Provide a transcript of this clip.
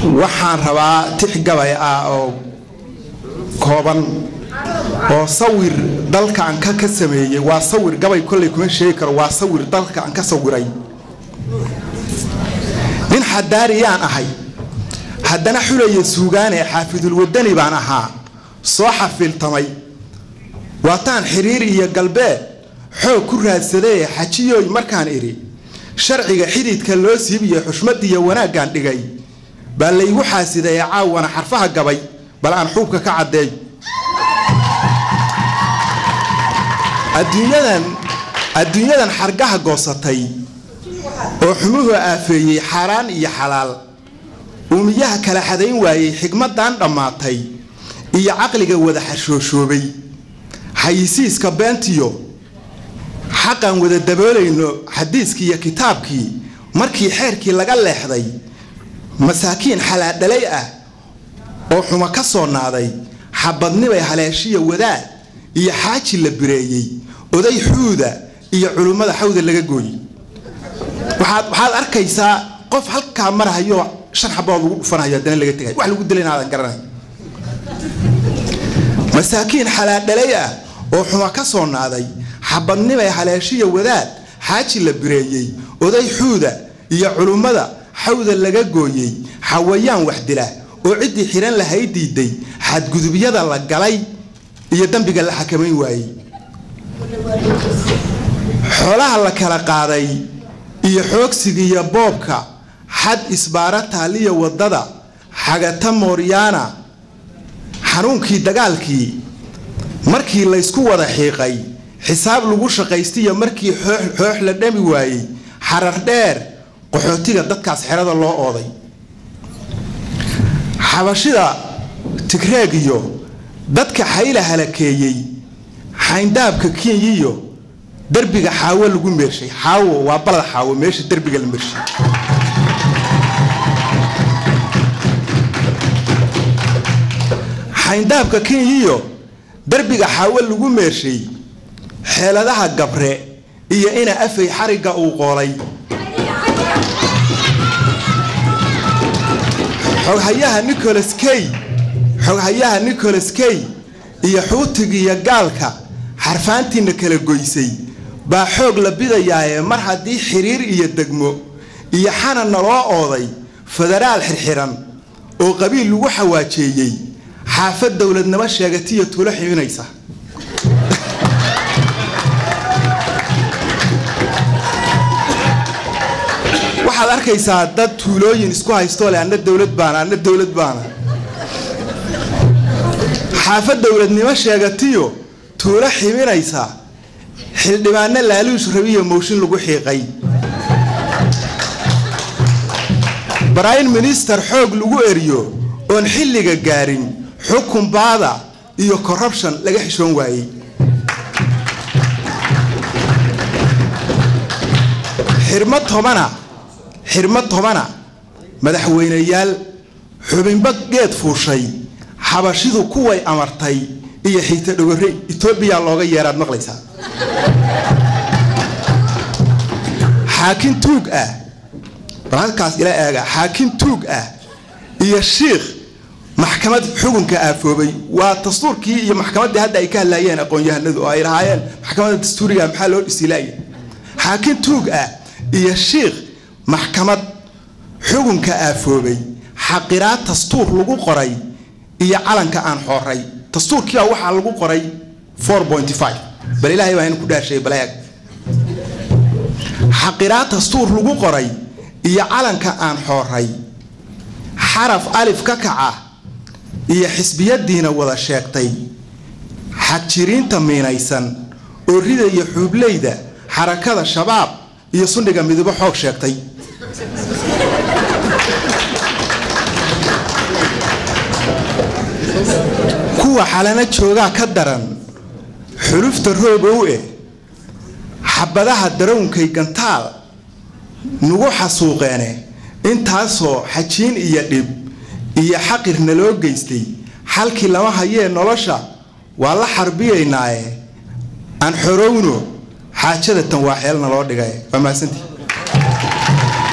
waxaan rabaa tix gabay ah oo kooban oo sawir dalkaan ka ka sameeyey waa sawir gabay kolley kuma sheegi karo waa sawir dalkaan ka sawiray nin xadaariyaan ahay haddana xulaya suugaane xaafidulwadani baan ahaa soo xafiiltamay waataan xiriir iyo galbeed xoog ku raadsadee xajiyooy markaan idhi sharciga xididka loo siibiyo xushmadiiyo wanaaggaan dhigay baa laygu xaasidaye caawana xarfaha gabay bal aan xuubka ka caddeey adduunyadan adduunyadan xargaha goosatay oo xumuhu aafeeyey xaaraan iyo xalaal uumiyaha kala xadayn waayey xigmadan dhammaatay iyo caqliga wada xashooshoobay xayisiiska beentiyo xaqaan wada daboolayno xadiiskii iyo kitaabkii markii xeerkii laga leexday masaakiin xalaadhalay ah oo xumo ka soo naaday xabadnibay haleeshiya wadaad iyo xaaji la bireeyey oday xuuda iyo culummada xawda laga gooyey waxaad arkaysaa qof halkaa marhayo shan xabood lagu dhufanhayo haddana laga tegay wax lagu dilay inaadan garanay masaakiin xalaadhalay ah oo xumo ka soo naaday xabadnibay haleeshiya wadaad xaaji la bireeyey oday xuuda iyo culummada xawda laga gooyey xawayaan wax dila oo ciddii xihan lahay diiday xadgudubyada la galay iyo dembiga la xakamayn waayey xoolaha la kala qaaday iyo xoogsiga iyo boobka xad isbaara taaliya wadada xagata mooryaana xanuunkii dagaalkii markii laysku wada xiiqay xisaab lagu shaqaystiyo markii xoox la dhami waayey xarar dheer qaxootiga dadkaas xerada loo ooday xabashida tigreeg iyo dadka xayla halakeeyey xayndaabka kinyiyo derbiga xaawo lagu meershay xaawo waa balad xaawo meesha derbiga la meershay xayndaabka kinyiyo derbiga xaawo lagu meershay xeeladaha gabre iyo ina afay xarigga uu qoolay xoghayaha nicholas key xoghayaha nicholas key iyo xuutigiiyo gaalka xarfaantiina kala goysay baa xoog la bidayaaye mar haddii xiriir iyo degmo iyo xananna loo ooday federaal xirxiran oo qabiil lagu xawaajeeyey xaafad dowladnimo sheegatiyo tuulo ximinaysa waxaad arkaysaa dad tuulooyin isku haystoo leh anna dowlad baana anna dowlad baana xaafad dowladnimo sheegatiyo tuulo ximinaysa xildhibaano laaluush rabiyo mooshin lagu xiiqay brime minister xoog lagu eriyo oon xilliga gaarin xukun baada iyo corruption laga xishoon waayey xirmo tobana xirmo tobana madaxweyneyaal xubinba geed fuushay xabashidu kuway amartay iyo xiita dhogore etoobiya looga yeeraad maqlaysaa xaakin tuug ah bal halkaas ila eega xaakin tuug ah iyo shiikh maxkamad xukunka aafoobay waa dastuurkii iyo maxkamaddii hadda ay ka hadlaayeen aqoon-yahanadu oo ay lahaayeen maxkamadda dastuuriga maxaa loo dhisilaaya xaakin tuug ah iyo shiikh maxkamad xukunka aafoobay xaqiraad dastuur lagu qoray iyo calanka aan xooray dastuurkiibaa waxaa lagu qoray bal ilaahay baa ku dhaashay baleeg xaqiraad dastuur lagu qoray iyo calanka aan xooray xaraf alif ka kaca iyo xisbiyadiina wada sheegtay xagjiriinta miinaysan oo ridaya xuubleyda xarakada shabaab iyo sundhiga midabo xoog sheegtay kuwa xalana joogaa ka daran xulufta roobow eh xabadaha darawnkay gantaal nagu xasuuqeene intaasoo xajiin iyo dhib iyo xaqir naloo geystay xalkii lama hayee nolosha waa la xarbiyaynaaye aan xorowno xaajada tan waa xeel naloo dhigay waa mahadsantii